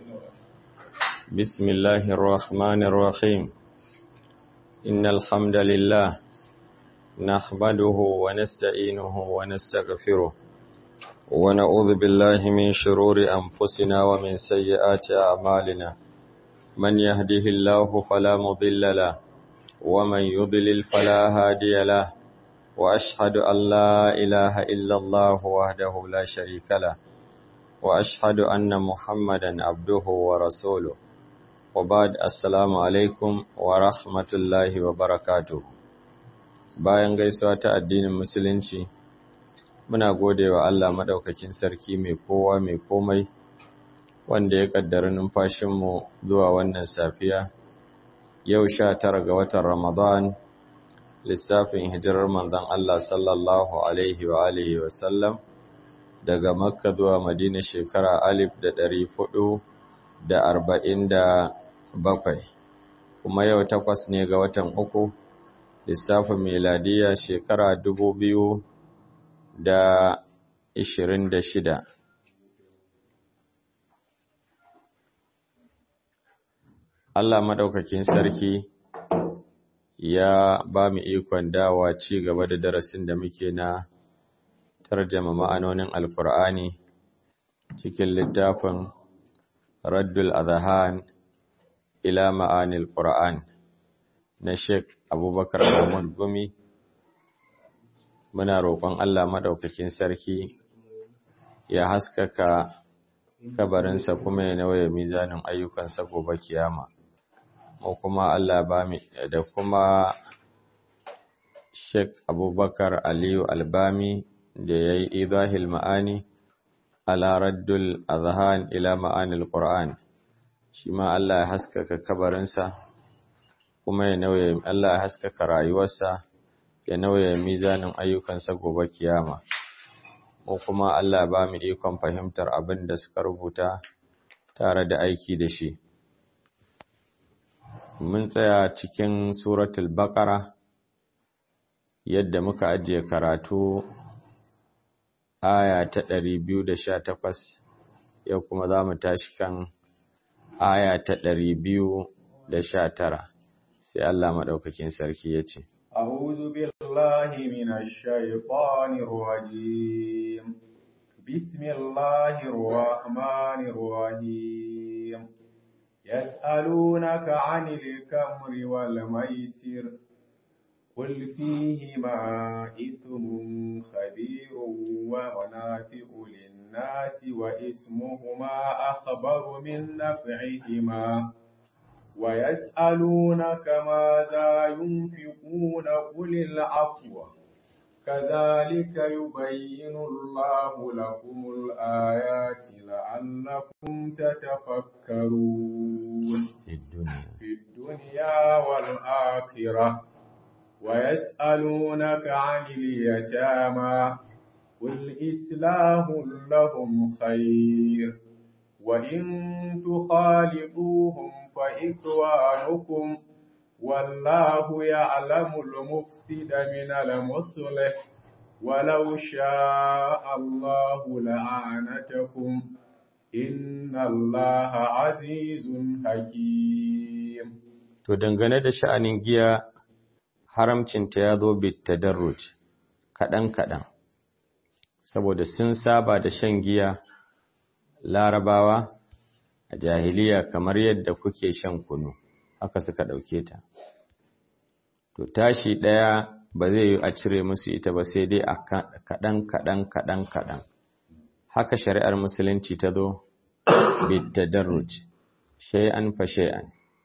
بسم الله الرحمن الرحيم إن الحمد لله نحمده ونستعينه ونستغفره ونعوذ بالله من شرور أنفسنا ومن سيئات أعمالنا من يهده الله فلا مضل له ومن يضلل فلا هادي له وأشهد أن لا إله إلا الله وحده لا شريك له وأشهد أن محمدا عبده ورسوله وبعد السلام alaikum wa rahmatullahi wa barakatuh bayan gaisuwa ta addinin musulunci muna gode wa Allah madaukakin sarki mai kowa mai komai wanda ya kaddara numfashinmu zuwa wannan safiya yau sha tara ga watan Ramadan lissafin hijirar manzon Allah sallallahu alaihi wa alihi wa sallam daga Makka zuwa Madina shekara alif da ɗari hudu da arba'in da bakwai kuma yau takwas ne ga watan uku lissafin miladiya shekara dubu biyu da ishirin da shida Allah maɗaukakin sarki ya ba mu ikon dawa ci gaba da darasin da muke na tarjama ma'anonin alkur'ani cikin littafin raddul adhan ila ma'anil qur'an na Sheikh Abubakar Muhammad Gumi muna roƙon Allah madaukakin sarki ya haskaka kabarinsa kuma ya nauye mizanin ayyukansa gobe kiyama mu kuma Allah ba mu da kuma Sheikh Abubakar Aliyu Albami da yayi idahil ma'ani ala raddul azhan ila ma'anil qur'an shi ma Allah ya haskaka kabarinsa kuma ya nauye Allah ya haskaka rayuwarsa ya nauye mizanin ayyukansa gobe kiyama ko kuma Allah ba mu ikon fahimtar abin da suka rubuta tare da aiki da shi mun tsaya cikin suratul baqara yadda muka ajiye karatu aya ta 218 yau kuma za mu tashi kan aya ta 219 sai Allah madaukakin sarki ya ce أعوذ بالله من الشيطان الرجيم بسم الله الرحمن الرحيم يسألونك عن الكمر والميسر قل فيهما إثم خبير ومنافع للناس وإسمهما أخبر من نفعهما ويسألونك ماذا ينفقون قل العفو كذلك يبين الله لكم الآيات لعلكم تتفكرون في الدنيا والآخرة ويسألونك عن اليتامى قل إصلاح لهم خير وإن تخالطوهم فإخوانكم والله يعلم المفسد من المصلح ولو شاء الله لأعنتكم إن الله عزيز حكيم To dangane da sha'anin giya haramcinta ya zo bitadarruj kaɗan-kaɗan, saboda sun saba da shan giya larabawa a jahiliya kamar yadda kuke shan kunu, haka suka ɗauke ta. To tashi ɗaya ba zai yi a cire musu ita ba sai dai a kaɗan-kaɗan kaɗan-kaɗan. Haka shari'ar Musulunci ta zo bitadarruj, shay'an fa shay'an.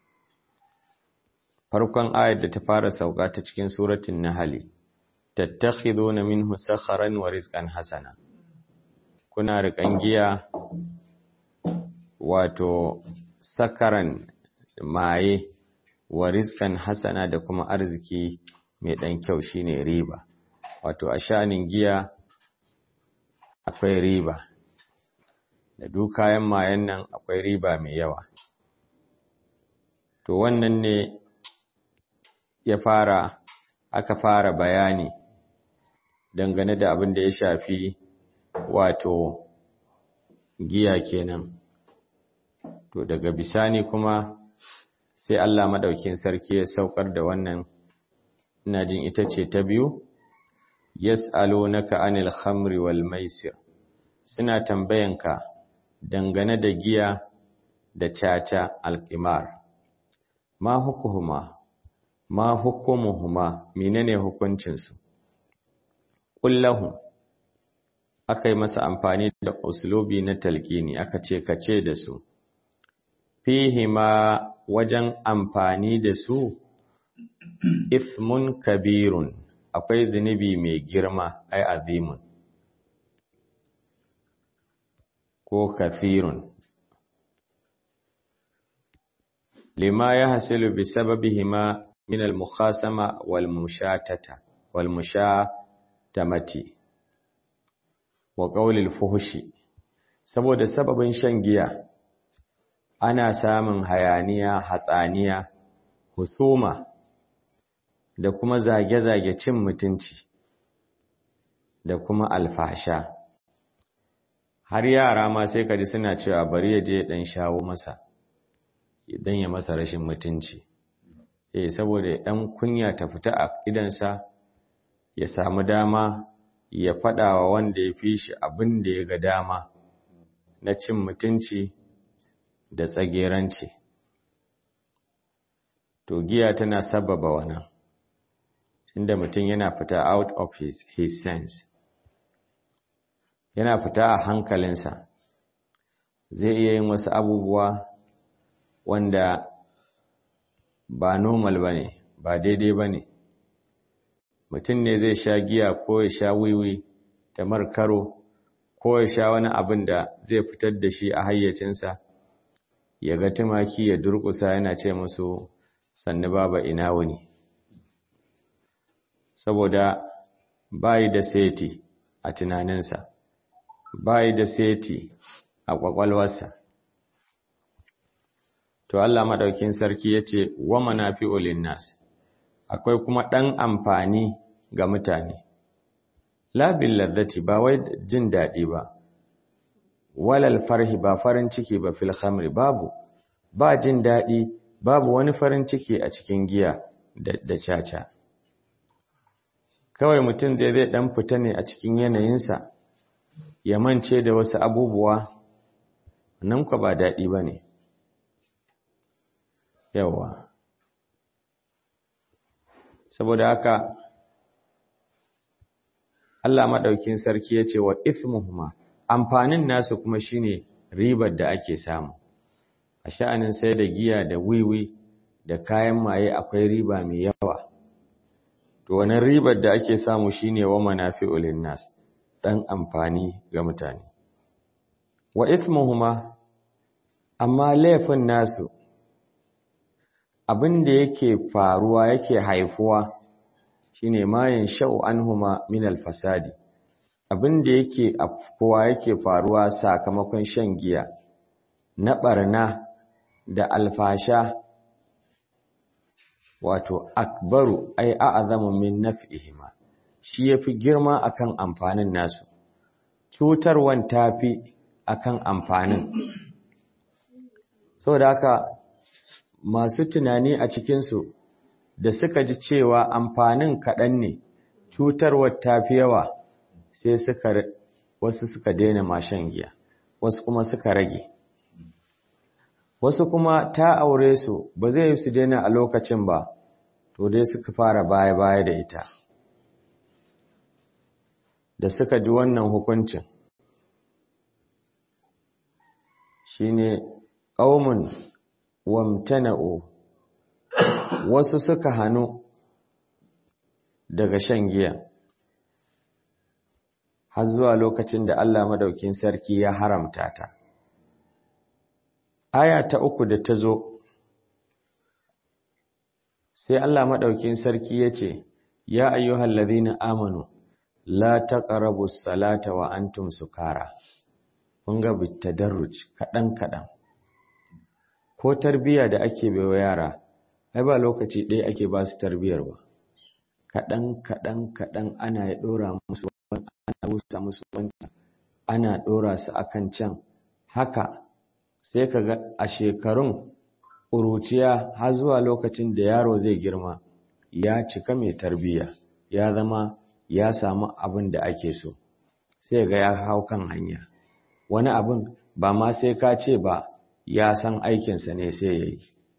farkon ayar da ta fara sauka ta cikin suratul nahl tattakhiduna minhu sakharan wa rizqan hasana kuna riƙan giya wato sakaran maye wa rizqan hasana da kuma arziki mai dan kyau shine riba wato a shanin giya akwai riba da duk kayan mayen nan akwai riba mai yawa to wannan ne ya fara aka fara bayani dangane da abin da ya shafi wato giya kenan to daga bisani kuma sai Allah madaukin sarki ya saukar da wannan ina jin ita ce ta biyu yas'alunaka anil khamri wal maisir suna tambayanka dangane da giya da caca alqimar ma hukuhuma ma hukumuhuma menene hukuncin su kullahu akai masa amfani da uslubi na talqini aka ce kace da su fihima wajen amfani da su ifmun kabirun akwai zunubi mai girma ai azimun ko kathirun lima ya hasilu bi sababihima min al-mukhasama wal mushatata wal mushatamati wa qawlil fuhshi saboda sababin shan giya ana samun hayaniya hatsaniya husuma da kuma zage-zage cin mutunci da kuma alfasha har yara ma sai kaji suna cewa bari ya je dan shawo masa idan ya masa rashin mutunci eh saboda dan kunya ta fita a idansa ya samu dama ya fada wa wanda ya fi shi abin da ya ga dama na cin mutunci da tsageranci to giya tana sababa wannan inda mutum yana fita out of his, his sense yana fita a hankalinsa zai iya yin wasu abubuwa wanda ba normal ba ne ba daidai ba ne mutum ne zai sha giya ko ya sha wiwi ta markaro ko ya sha wani abin da zai fitar da shi a hayyacinsa ya ga tumaki ya durkusa yana ce musu sannu baba ina wuni saboda bayi da seti a tunaninsa bayi da seti a kwakwalwarsa to Allah madaukin sarki yace wa manafi'ul linnas akwai kuma dan amfani ga mutane la bil ladati ba wai jin dadi ba walal farhi ba farin ciki ba fil khamri babu ba jin dadi babu wani farin ciki a cikin giya da, da caca kawai mutum zai zai dan fita ne a cikin yanayinsa ya mance da wasu abubuwa nan kwa ba daɗi ba ne yawa saboda haka Allah maɗaukin sarki ya ce wa ismuhuma amfanin nasu kuma shine ribar da ake samu a sha'anin sai da giya da wiwi da kayan maye akwai riba mai yawa to wannan ribar da ake samu shine wa manafi'ul linnas dan amfani ga mutane wa ithmuhuma amma laifin nasu abin da yake faruwa yake haifuwa shine mayin sha'u anhuma min alfasadi abin da yake afkuwa yake faruwa sakamakon shan giya na barna da alfasha wato akbaru ai a'zamu min naf'ihima shi yafi girma akan amfanin nasu cutarwan tafi akan amfanin saboda haka masu tunani a cikin su da suka ji cewa amfanin kaɗan ne cutarwar tafi yawa sai suka wasu suka daina mashan giya wasu kuma suka rage wasu kuma ta aure su ba zai yi su daina a lokacin ba to dai suka fara baya-baya da ita da suka ji wannan hukuncin shine qaumun wamtana'u wasu suka hanu daga shan giya har zuwa lokacin da Allah madaukin sarki ya haramta ta aya ta uku da ta zo sai Allah maɗaukin sarki ya ce, Ya ayyuhal ladhina amanu, la taqrabu salata wa antum sukara. Kun ga bitadarruj kaɗan-kaɗan. Ko tarbiya da ake baiwa yara, ai ba lokaci ɗaya ake ba su tarbiyar ba. Kaɗan-kaɗan kaɗan ana ya ɗora musu wani, ana rusa musu wani, ana ɗora su akan can, haka sai ka ga a shekarun ƙuruciya har zuwa lokacin da yaro zai girma ya cika mai tarbiyya ya zama ya samu abin da ake so sai ga ya hau kan hanya wani abin ba ma sai ka ce ba ya san aikinsa ne sai ya yi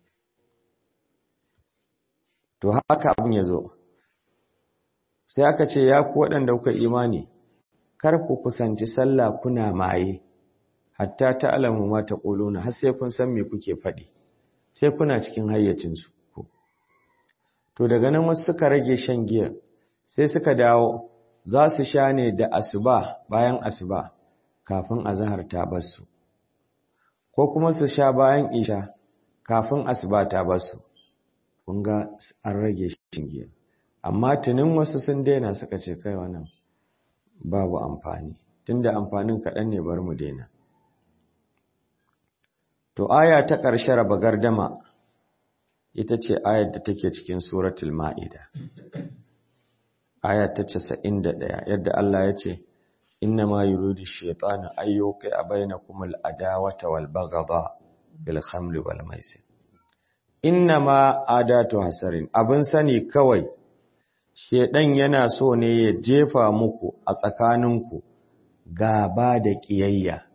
to haka abin ya zo sai aka ce ya ku waɗanda kuka imani kar ku kusanci sallah kuna maye hatta ta alamu ma ta ƙuluna har sai kun san me kuke faɗi sai kuna cikin hayyacinsu to daga nan wasu suka rage shan giya sai suka dawo za su sha ne da asuba bayan asuba kafin azahar ta basu ko kuma su sha bayan isha kafin asuba ta basu kun ga an rage shan giya amma tunin wasu sun daina suka ce kai wannan babu amfani tunda amfanin kaɗan ne bar mu daina to aya ta ƙarshe raba gardama ita ce ayar da take cikin suratul ma'ida aya ta 91 yadda Allah ya ce inna ma yuridu shaytanu ayyuka bainakum al-adawata wal baghdha bil khamri wal maisir inna ma adatu hasarin abin sani kawai shedan yana so ne ya jefa muku a tsakaninku gaba da kiyayya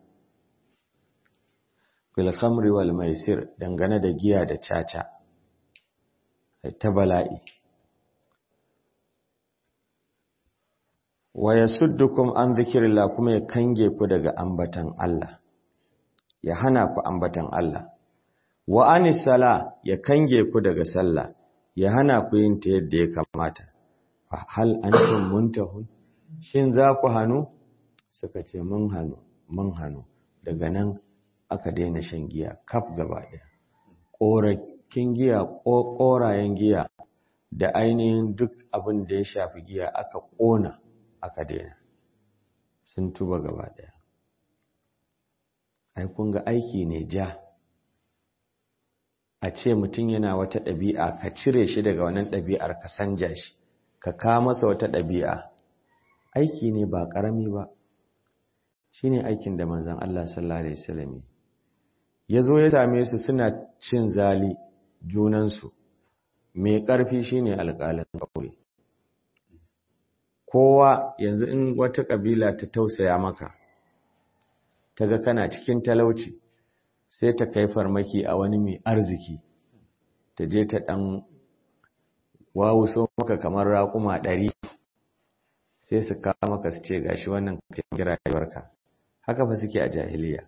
bil khamri wal maisir dangane da giya da caca ta bala'i wa yasuddukum an dhikrillah kuma ya kange ku daga ambatan Allah ya hana ku ambatan Allah wa anis sala ya kange ku daga sallah ya hana ku yin ta yadda ya kamata fa hal antum muntahun shin za ku hanu suka ce mun hanu mun hanu daga nan aka daina shan giya kaf gaba daya korakin giya korayen giya da ainihin duk abin da ya shafi giya aka kona aka daina sun tuba gaba daya ai kun ga aiki ne ja a ce mutum yana wata ɗabi'a ka cire shi daga wannan ɗabi'ar ka sanja shi ka ka masa wata ɗabi'a aiki ne ba ƙarami ba shi ne aikin da manzan Allah sallallahu Alaihi wasallam ya zo ya same su suna cin zali junansu mai ƙarfi shi ne alƙalin ƙauye kowa yanzu in wata ƙabila ta tausaya maka ta ga kana cikin talauci sai ta kai farmaki a wani mai arziki ta je ta ɗan wawuso maka kamar raƙuma ɗari sai su kawo maka su ce gashi wannan taimaki rayuwarka haka fa suke a jahiliya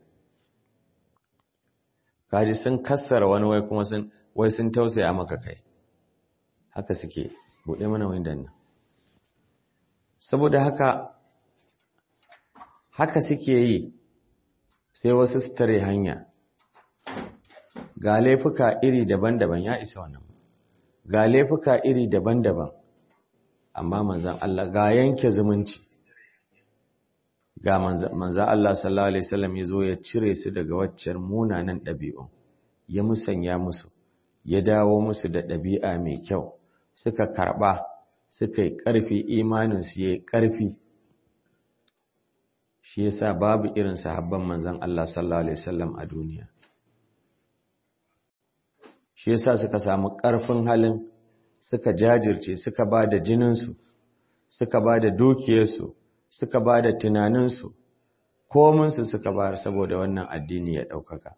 kaji sun kassara wani wai kuma sun wai sun tausaya maka kai haka suke buɗe mana windan nan saboda haka haka suke yi sai wasu su tare hanya ga laifuka iri daban-daban ya isa wannan ga laifuka iri daban-daban amma manzan Allah ga yanke zumunci ga manzan Allah sallallahu alaihi wasallam ya zo ya cire su daga waccar munanan ɗabi'un ya musanya musu ya dawo musu da ɗabi'a mai kyau suka karɓa suka yi ƙarfi imaninsu ya yi ƙarfi shi yasa babu irin sahabban manzan Allah sallallahu alaihi wasallam a duniya shi yasa suka samu ƙarfin halin suka jajirce suka ba da jininsu suka ba da dukiyarsu suka ba da tunaninsu kominsu suka bayar saboda wannan addini ya ɗaukaka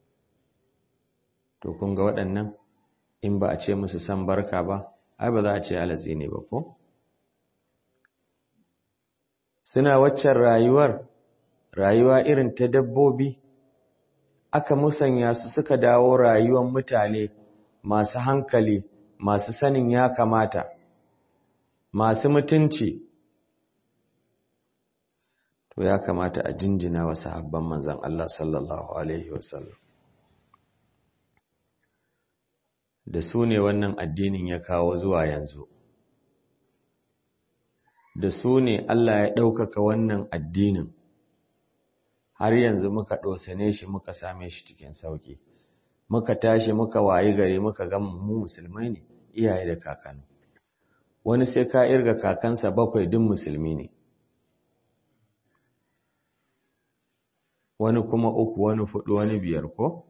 to kun ga waɗannan in ba a ce musu san barka ba ai ba za a ce alatsi ne ba ko suna waccan rayuwar rayuwa irin ta dabbobi aka musanya su suka dawo rayuwar mutane masu hankali masu sanin ya kamata masu mutunci to ya kamata a jinjina wa sahabban manzan Allah sallallahu alaihi wasallam da su ne wannan addinin ya kawo zuwa yanzu da su ne Allah ya ɗaukaka wannan addinin har yanzu muka ɗosane shi muka same shi cikin sauƙi muka tashi muka wayi gari muka ga mu musulmai ne iyaye da kakanni wani sai ka irga kakansa bakwai duk musulmi ne wani kuma uku wani fudu wani biyar ko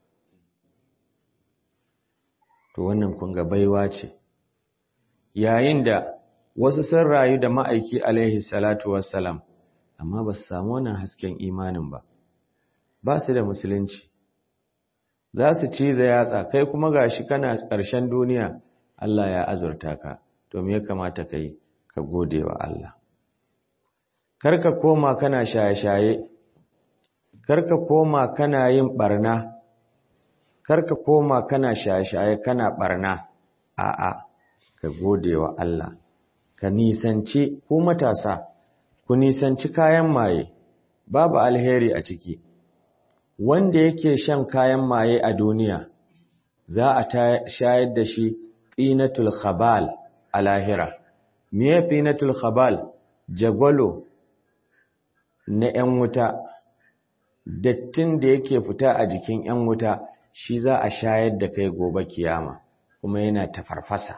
to wannan kun ga baiwa ce yayin da wasu sun rayu da ma'aiki alaihi salatu wassalam amma ba su samu wannan hasken imanin ba ba su da musulunci za su ciza yatsa kai kuma gashi kana ƙarshen duniya Allah ya azurta ka to me ya kamata kai ka gode wa Allah karka koma kana shaye-shaye karka koma kana yin barna karka koma kana shaye-shaye kana barna a'a ka gode wa Allah ka nisanci ku matasa ku nisanci kayan maye babu alheri a ciki wanda yake shan kayan maye a duniya za a shayar da shi tsinatul khabal a lahira miye tsinatul khabal jagwalo na 'yan wuta dattin da yake fita a jikin 'yan wuta shi za a shayar da kai gobe kiyama kuma yana tafarfasa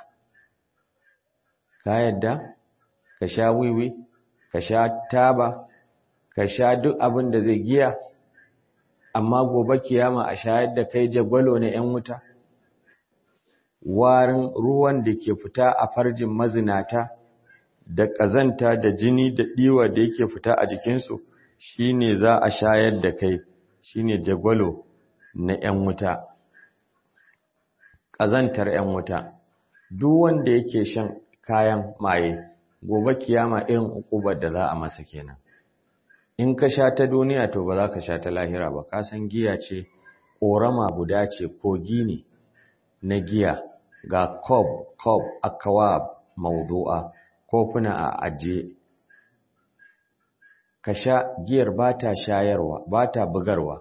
ka yadda ka sha wiwi ka sha taba ka sha duk abin da zai giya amma gobe kiyama a shayar da kai jagwalo na 'yan wuta warin ruwan da ke fita a farjin mazinata da ƙazanta da jini da ɗiwa da yake fita a jikinsu shi ne za a shayar da kai shi ne jagwalo na 'yan wuta ƙazantar 'yan wuta duk wanda yake shan kayan maye gobe kiyama irin ukubar da za a masa kenan in ka sha ta duniya to ba za ka sha ta lahira ba ka san giya ce ƙorama guda ce kogi ne na giya ga kob kob akawab maudu'a kofuna a ajiye ka sha giyar ba ta shayarwa ba ta bugarwa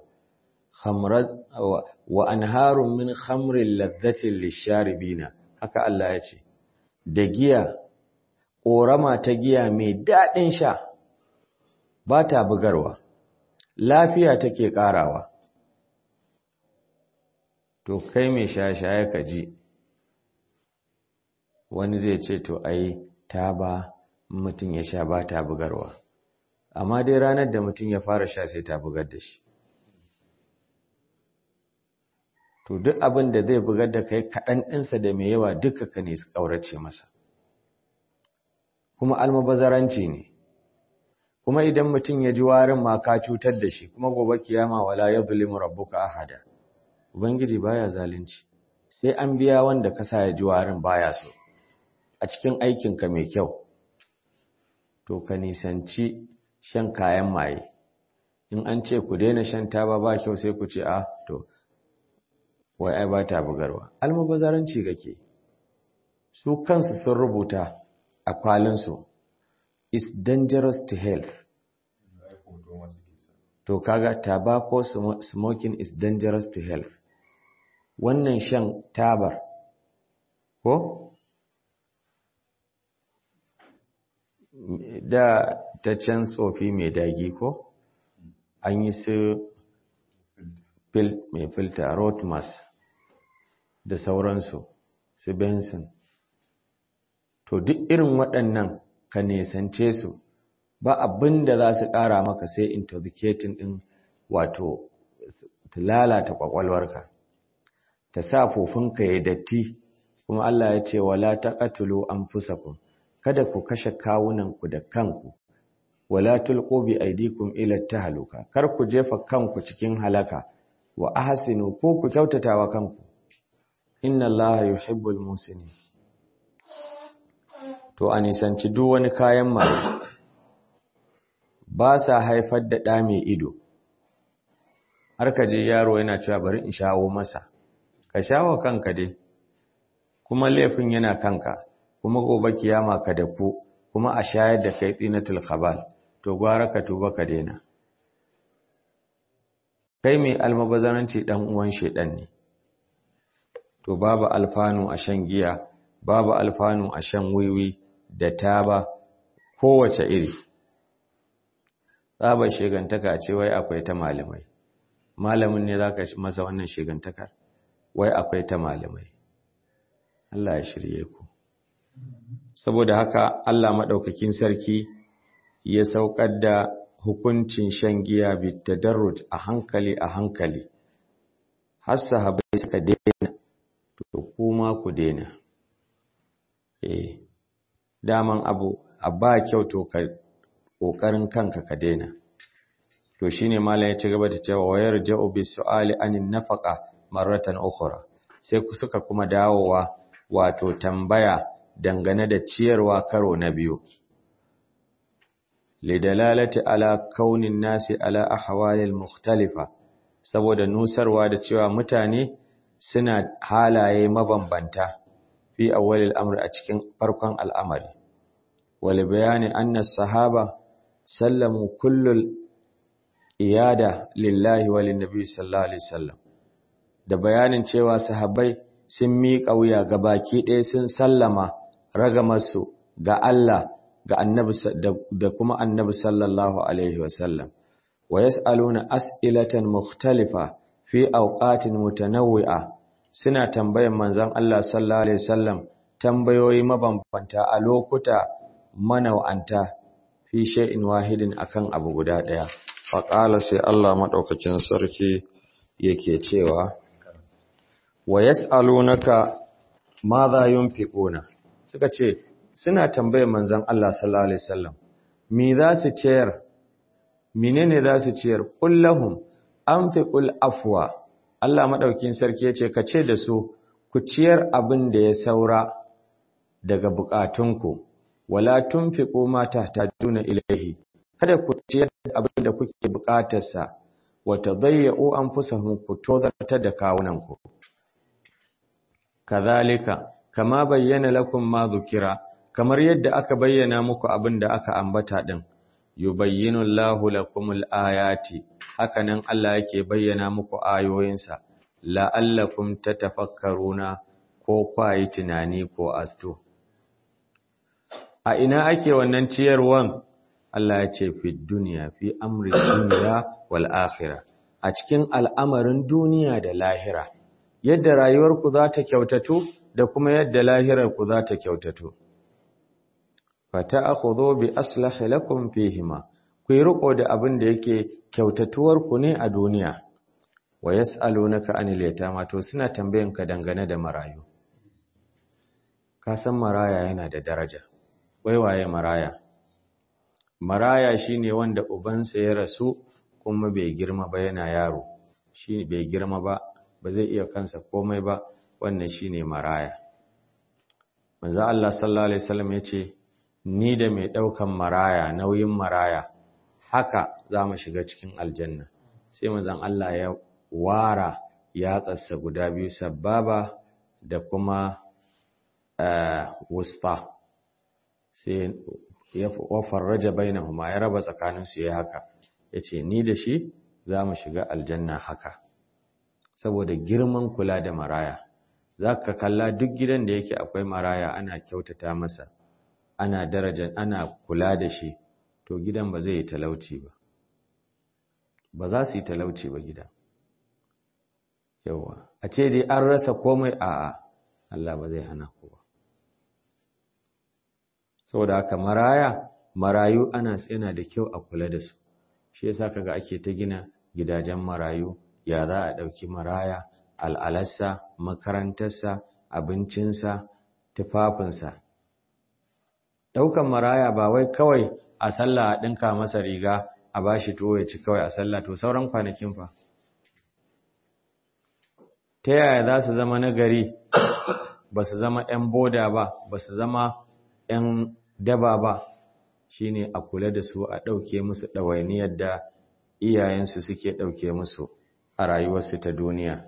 wa anharun min khamrin ladhatin lisharibina haka Allah ya ce da giya ƙorama ta giya mai daɗin sha ba ta bugarwa lafiya take ƙarawa to kai mai shaye-shaye ka ji wani zai ce to ai ta ba mutum ya sha ba ta bugarwa amma dai ranar da mutum ya fara sha sai ta bugar da shi to duk abin da zai bugar da kai kaɗan ɗinsa da mai yawa duka ka ne su ƙaurace masa kuma almabazaranci ne kuma idan mutum ya ji warin ma ka cutar da shi kuma gobe kiyama wala yadhlimu rabbuka ahada ubangiji baya zalunci sai an biya wanda ka sa ya ji warin baya so a cikin aikinka mai kyau to ka nisanci shan kayan maye in an ce ku daina shan taba ba kyau sai ku ce a to wai ai ba ta bugarwa almubazaranci gake su kansu sun rubuta a kwalinsu is dangerous to health to kaga tobacco smoking is dangerous to health wannan shan tabar ko da ta can tsofi mai dagi ko an yi su mai filta rotmas da sauransu su benson to duk irin waɗannan ka nesance su ba abin da za su ƙara maka sai intoxicating ɗin wato ta lalata ƙwaƙwalwarka ta sa fofinka ya datti kuma Allah ya ce wala taqatulu anfusakum kada ku kashe kawunanku da kanku wala tulqu bi aydikum ila tahluka kar ku jefa kanku cikin halaka wa ahsinu ko ku kyautatawa kanku inna allaha yuhibbul musinin to a nisanci duk wani kayan maye ba sa haifar da ɗa mai ido har ka je yaro yana cewa bari in shawo masa ka shawo kanka dai kuma laifin yana kanka kuma gobe kiyama ka da ku kuma a shayar da kai tsinatul khabal to gwara ka tuba ka daina kai mai almabazaranci dan uwan shedan ne to babu alfanu a shan giya babu alfanu a shan wiwi da taba kowace iri tsabar shegantaka ce wai akwai ta malamai malamin ne zaka masa wannan shegantakar wai akwai ta malamai Allah ya shirye ku saboda haka Allah madaukakin sarki ya saukar da hukuncin shan giya bitadarruj a hankali a hankali har sahabbai suka daina to kuma ku daina eh daman abu abba kyau to ka kokarin kanka ka daina to shine mallan ya ci gaba da cewa wayar ja'u bi su'ali anin nafaqa marratan ukhra sai ku suka kuma dawowa wato tambaya dangane da ciyarwa karo na biyu lidalalati ala kaunin nasi ala ahwalil mukhtalifa saboda nusarwa da cewa mutane suna halaye mabambanta fi awwalil amri a cikin farkon al'amari wal bayani anna sahaba sallamu kullul iyada lillahi wa linnabi sallallahu alaihi wasallam da bayanin cewa sahabbai sun miƙa wuya ga baki ɗaya sun sallama ragamarsu ga Allah ga annabi da kuma annabi sallallahu alaihi wasallam wa yas'aluna as'ilatan mukhtalifa fi awqatin mutanawwi'a suna tambayan manzon Allah sallallahu alaihi wasallam tambayoyi mabambanta a lokuta manawanta fi shay'in wahidin akan abu guda daya fa qala sai Allah madaukakin sarki yake cewa wa yas'alunaka madha yunfiquna suka ce suna tambayar manzon Allah sallallahu alaihi wasallam me za su ciyar menene za su ciyar kullahum anfiqul afwa Allah madaukin sarki yace ka ce da su ku ciyar abin da ya saura daga bukatunku wala tunfiqu ma tahtajuna ilayhi kada ku ciyar abin da kuke bukatarsa wa tadayyu anfusahum ku tozarta da kawunanku kazalika kama bayyana lakum ma dhukira kamar yadda aka bayyana muku abin da aka ambata din yubayyinu Allahu lakumul ayati hakanan Allah yake bayyana muku ayoyinsa la'allakum tatafakkaruna ko kwayi tunani ko asto a ina ake wannan ciyarwan Allah ya ce fi duniya fi amri duniya wal akhirah a cikin al'amarin duniya da lahira yadda rayuwarku za ta kyautatu da kuma yadda lahirarku za ta kyautatu fata akhudhu bi aslahi lakum fihima ku yi riko da abin da yake kyautatuwar ku ne a duniya wa yas'alunaka anil yatama to suna tambayan ka dangane da marayu ka san maraya yana da daraja wai waye maraya maraya shine wanda ubansa ya rasu kuma bai girma ba yana yaro shi bai girma ba ba zai iya kansa komai ba wannan shine maraya manzo Allah sallallahu alaihi wasallam yace ni da mai ɗaukan maraya nauyin maraya haka za mu shiga cikin aljanna sai manzon Allah ya wara yatsarsa guda biyu sababa da kuma wusta sai ya wafarraja bainahuma ya raba tsakaninsu ya haka yace ni da shi za mu shiga aljanna haka saboda girman kula da maraya za ka kalla duk gidan da yake akwai maraya ana kyautata masa ana daraja ana kula da shi to gidan ba zai yi talauci ba ba za su yi talauci ba gida yawa a ce dai an rasa komai a'a Allah ba zai hana ku ba saboda haka maraya marayu ana yana da kyau a kula da su shi yasa kaga ake ta gina gidajen marayu ya za a ɗauki maraya al'alarsa makarantarsa abincinsa tufafinsa ɗaukan maraya ba wai kawai a sallah a ɗinka masa riga a ba shi tuwo ya ci kawai a sallah to sauran kwanakin fa ta yaya za su zama nagari ba su zama ‘yan boda ba ba su zama ‘yan daba ba shi ne a kula da su a ɗauke musu ɗawainiyar da iyayensu suke ɗauke musu a rayuwarsu ta duniya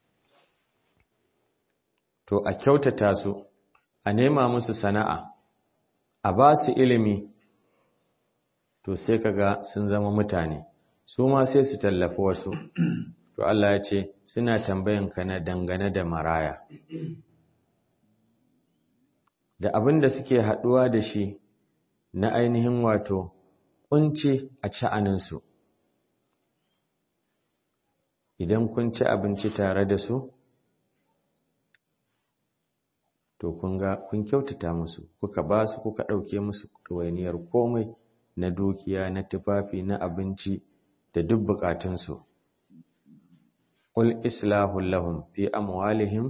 to a kyautata su a nema musu sana'a a ba su ilimi to sai kaga sun zama mutane su ma sai su tallafi wasu to Allah ya ce suna tambayan ka na dangane da maraya da abin da suke haɗuwa da shi na ainihin wato kunci a sha'aninsu idan kun ci abinci tare da su to kun ga kun kyautata musu kuka ba su kuka ɗauke musu ɗawainiyar komai na dukiya na tufafi na abinci da duk bukatunsu qul islahu lahum fi amwalihim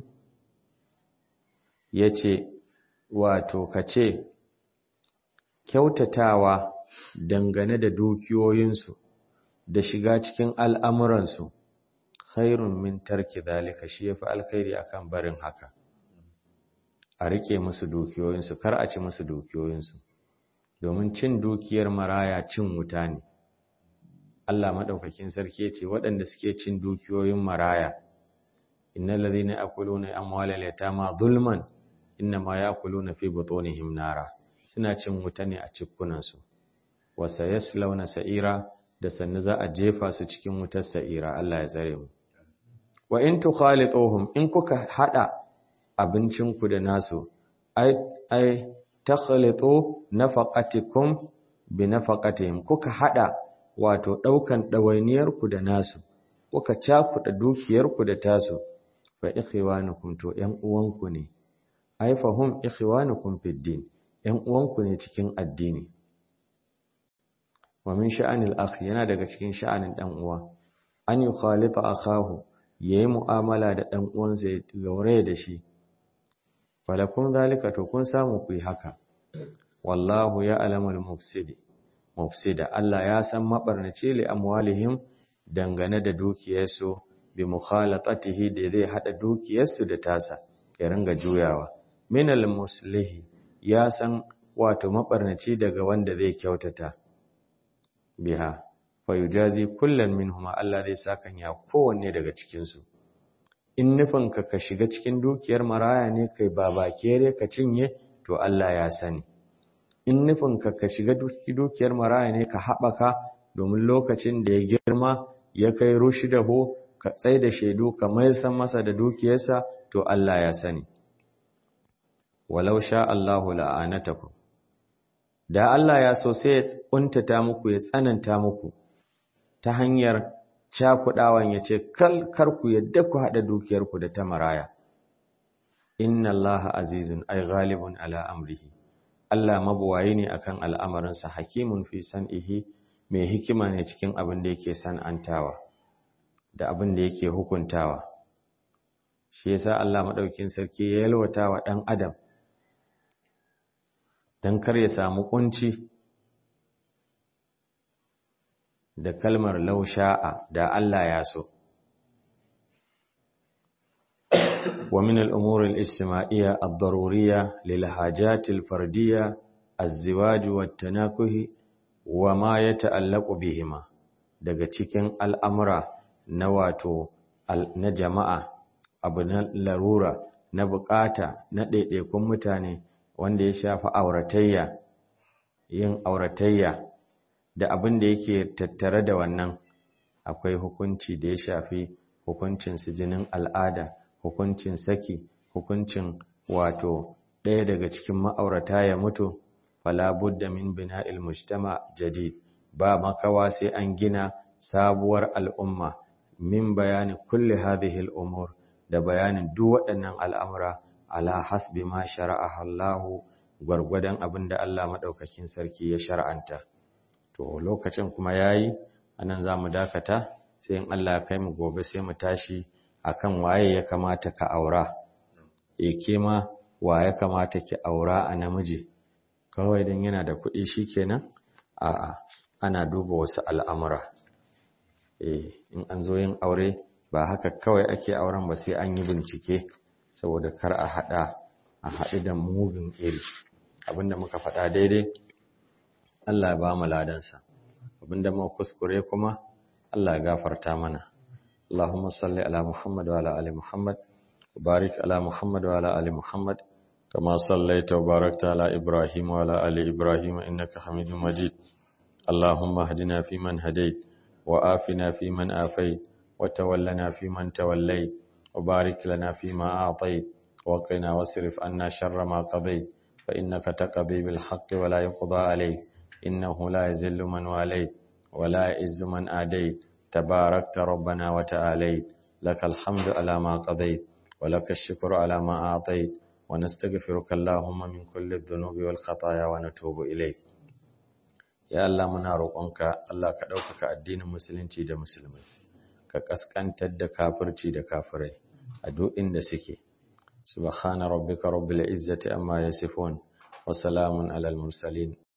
yace wato kace kyautatawa dangane da dukiyoyinsu da shiga cikin al'amuransu khairun min tarki zalika shi yafi alkhairi akan barin haka a rike musu dukiyoyinsu kar a ci musu dukiyoyinsu domin cin dukiyar maraya cin wuta ne Allah madaukakin sarki yace waɗanda suke cin dukiyoyin maraya innal ladhina ya'kuluna amwalal yatama zulman innama ya'kuluna fi butunihim nara suna cin wuta ne a cikunansu wa sayaslawna sa'ira da sannu za a jefa su cikin wutar sa'ira Allah ya tsare mu wa in tukhalituhum in kuka hada abincinku da nasu ai ai takhalitu nafaqatikum bi nafaqatihim kuka hada wato daukan dawainiyar ku da nasu kuka cakuda dukiyar ku da tasu fa ikhwanukum to yan uwanku ne ai fahum ikhwanukum fid din yan uwanku ne cikin addini wa min sha'anil akh yana daga cikin sha'anin dan uwa an yukhalita akahu yayi mu'amala da dan uwansa ya gaure da shi falakun zalika to kun samu ku yi haka wallahu ya'lamul mufsidi mufsida Allah ya san mabarnace li amwalihim dangane da dukiyarsu bi mukhalatatihi da zai hada dukiyarsu da tasa ya ringa juyawa minal muslihi ya san wato mabarnaci daga wanda zai kyautata biha fayujazi kullan minhuma Allah zai sakan ya kowanne daga cikin su in nufinka ka shiga cikin dukiyar maraya ne kai babakere ka cinye to Allah ya sani in nufinka ka shiga dukiyar maraya ne ka haɓaka domin lokacin da ya girma ya kai rushdahu ka tsai da shaidu ka mai san masa da dukiyarsa to Allah ya sani walau sha Allahu la'anatakum da Allah ya so sai ya kuntata muku ya tsananta muku ta hanyar cakudawan ya ce kar ku yadda ku haɗa dukiyarku da ta maraya inna Allah azizun ay ghalibun ala amrihi Allah mabuwayi ne akan al'amarinsa hakimun fi san'ihi mai hikima ne cikin abin da yake san'antawa da abin da yake hukuntawa shi yasa Allah madaukin sarki ya yalwata wa dan adam dan kar ya samu kunci da kalmar lausha'a da Allah ya so. Wa min al'umur al'ishima'iyya al-daruriya lilhajatil fardiyya az-ziwaju wat-tanakuhi wa ma ya ta'allaku bihima daga cikin al'amura na wato na jama'a abu na larura na bukata na ɗaiɗaikun mutane wanda ya shafi auratayya yin auratayya da abin da yake tattare da wannan akwai hukunci da ya shafi hukuncin jinin al'ada hukuncin saki hukuncin wato ɗaya daga cikin ma'aurata ya mutu fala budda min bina'il mujtama jadid ba makawa sai an gina sabuwar al'umma min bayani kulli hadhihi al'umur da bayanin duk waɗannan al'amura ala hasbi ma shara'a Allahu gwargwadon abin da Allah madaukakin sarki ya shar'anta to lokacin kuma yayi anan zamu dakata sai in Allah ya kai mu gobe sai mu tashi akan waye ya kamata ka aura e kema wa ya kamata ki aura a namiji kawai dan yana da kuɗi shikenan a'a ana duba wasu al'amura eh in an zo yin aure ba haka kawai ake auren ba sai an yi bincike saboda kar a hada a haɗu da mugun iri abinda muka faɗa daidai Allah ya ba mu ladansa abinda muka kuskure kuma Allah ya gafarta mana Allahumma salli ala Muhammad wa ala ali Muhammad wa barik ala Muhammad wa ala ali Muhammad kama sallaita wa barakta ala Ibrahim wa ala ali Ibrahim innaka Hamidum Majid Allahumma hadina fi man hadait wa afina fi man afait wa tawallana fi man tawallait wa barik lana fi ma a'tait wa qina wasrif anna sharra ma qadait fa innaka taqdi bil haqqi wa la yuqda alayk إنه لا يزل من واليت ولا يئز من آديت تباركت ربنا وتعاليت لك الحمد على ما قضيت ولك الشكر على ما أعطيت ونستغفرك اللهم من كل الذنوب والخطايا ونتوب إليك ya Allah muna roƙonka Allah ka ɗaukaka addinin musulunci da musulmai ka ƙasƙantar da kafirci da kafirai a duk inda suke subhana rabbika rabbil izzati amma yasifun wa salamun alal mursalin